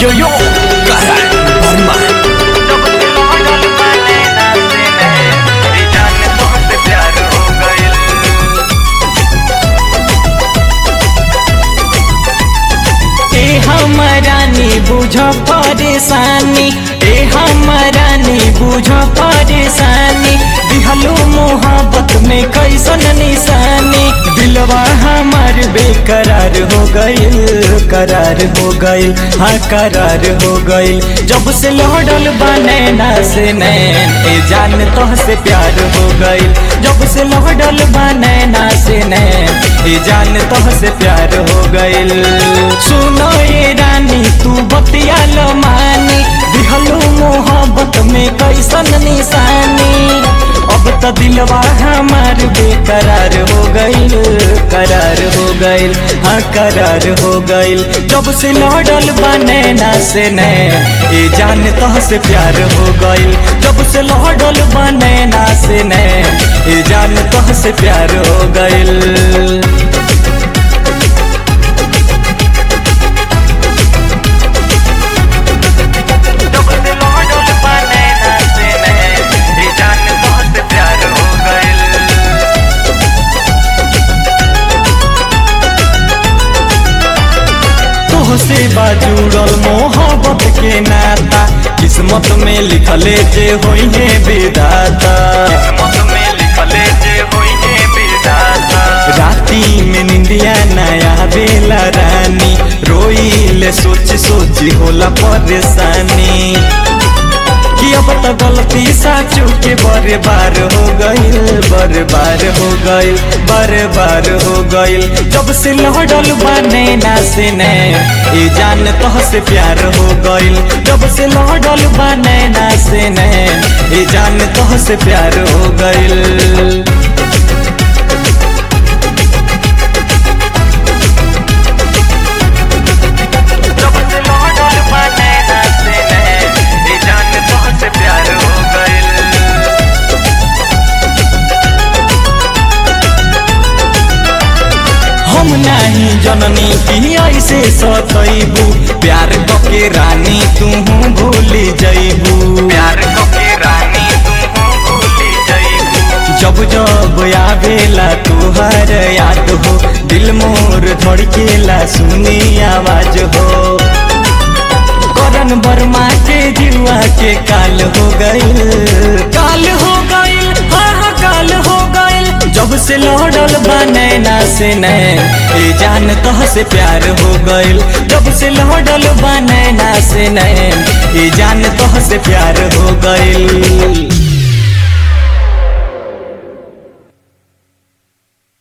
yo yo Karan Barman ए हमरानी बुझ परेशानी ए हमरानी बुझ परेशानी दिहलो मोहब्बत में कैसन निशानी दिलवा हमार बेकरार हो गइल करार हो गइल हाँ करार हो गइल जब से लौटल बने ना से नैन ए जान तो से प्यार हो गइल जब से लौटल बने ना से नैन ए जान तो से प्यार हो गइल सुनो ये रानी तू बतिया लो मानी दिहलो मोहब्बत में कैसन निशानी अब तो दिलवा हमार बेकरार हो गइल करार हो गइल हाँ करार हो गइल जब से लौटल बने ना से ने ए जान तो से प्यार हो गइल जब से लौटल बने ना से ने ए जान तो से प्यार हो गइल तोहसे बाजुड़ल मोहब्बत के नाता किस्मत में लिखले जे होई है विदाता राती में निंदिया नया बेला रानी रोई सोच सोची होला परेशानी कि अब तो गलती साचू के बड़े बार हो गइल बड़े बार हो गइल बड़े बार हो गइल जब से लहडल बने ना से ने ए जान तो से प्यार हो गइल जब से लहडल बने ना से ने ए जान तो से प्यार हो गइल हम नहीं जननी की ऐसे सतैबू प्यार के रानी तू भूल जैबू जब जब आवेला तुहर याद हो दिल मोर धड़केला सुनी आवाज हो करन वर्मा के जुआ के काल हो गइल काल हो गइल हाँ हाँ काल हो गइल जब से लौटल बने ना से नैन ए जान तह से प्यार हो गइल जब से लौटल बने ना से नैन ए जान तह से प्यार हो गइल